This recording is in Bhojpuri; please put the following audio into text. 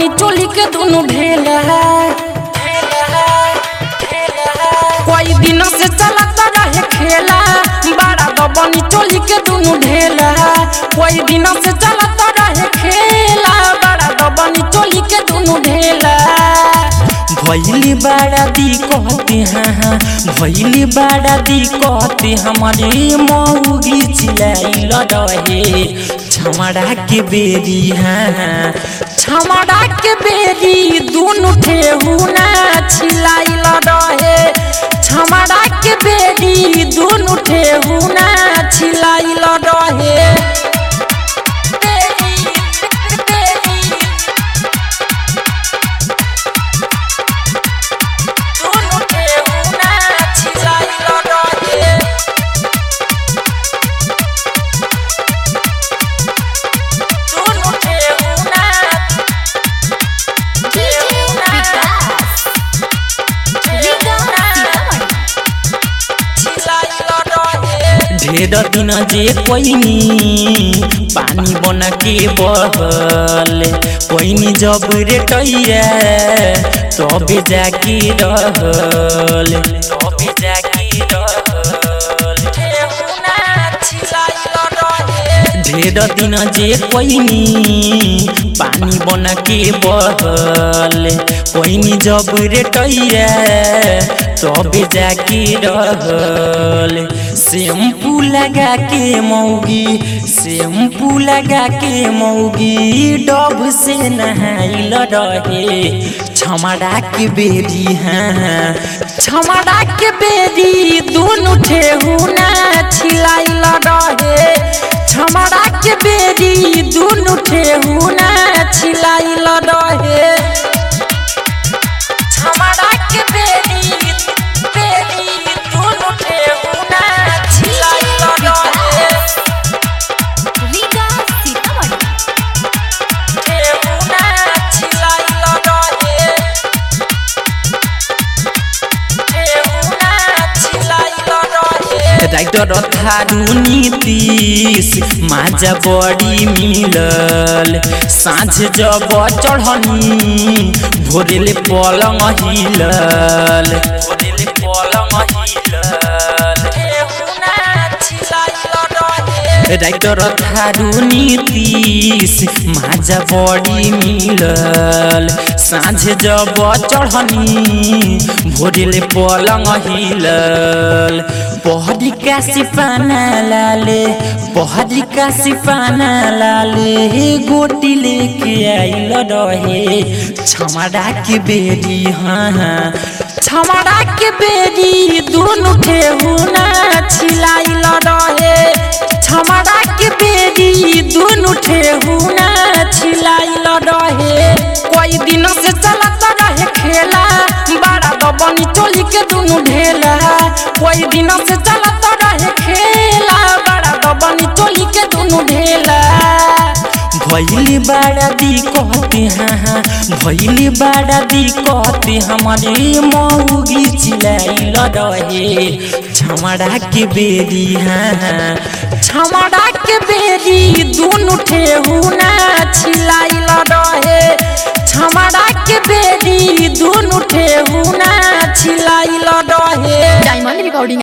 दबनी चोली के दुनु ढेला कोई दिन से चलत रहे खेला बड़ा दबनी चोली के दुनु ढेला कोई दिन से चलत रहे खेला बड़ा दबनी चोली के दुनु ढेला भैली बड़ा दी कहते हाँ हाँ भैली बड़ा दी कहते हमारे मऊगी चिलाई रहे छमड़ा के बेरी हाँ हाँ छमड़ा के बेरी दुनु ठेहू ना छिलाई रहे छमड़ा के बेरी दुनु ठेहू ना छिलाई रहे बेरी बेरी दुनु ठेहू ना छिलाई रहे दुनु ठेहू ना डीजे विकास रीगा सीतामढ़ी ढेर दिन जे कोइनी पानी बन के बहल कोइनी जब रेटैया तबे जाके रहल तबे जाके रहल ढेर दिन जे कोइनी पानी बन के बहल कोइनी जब रेटैया तबे जाके रहल शैम्पू लगा के मौगी शैम्पू लगा के मौगी डब से नहाइल रहे छमड़ा के बेरी हाँ छमड़ा के बेरी दुनु ठेहू ना छिलाइल रहे छमड़ा के बेरी दुनु ठेहू ना छिलाइल रहे छमड़ा के बेरी बेरी दुनु ठेहू ना छिलाइल रहे रीगा सीतामढ़ी ठेहू ना छिलाइल रहे ठेहू ना छिलाइल रहे राइटर थारू नीतीश माझा बड़ी मिलल साँझ जब चढ़नी भोरेले पलङ हिलल भोरेले पलङ हिलल राइटर थारू नीतीश माझा बड़ी मिलल साँझ जब चढ़नी भोरेले पलङ हिलल पहरी का सिपाना लाले पहरी का सिपाना लाले गोटी लेके आइल रहे छमड़ा के बेरी हाँ हाँ छमड़ा के बेरी दुनु ठेहू ना छिलाइल रहे छमड़ा के बेरी दुनु ठेहू ना छिलाइल रहे कोई दिन से चलत रहे खेला बड़ा दबनी चोली के दुनु ढेला कोई दिन से चलत रहे खेला बड़ा दबनी चोली के दुनु ढेला भैली बड़ा दी कहते हाँ हाँ भैली बड़ा दी कहते हमारे मऊगी चिलाइल रहे छमड़ा के बेरी हाँ हाँ छमड़ा के बेरी दुनु ठेहू ना छिलाइल रहे छमड़ा के बेरी दुनु ठेहू ना छिलाइल रहे डायमंड रिकॉर्डिंग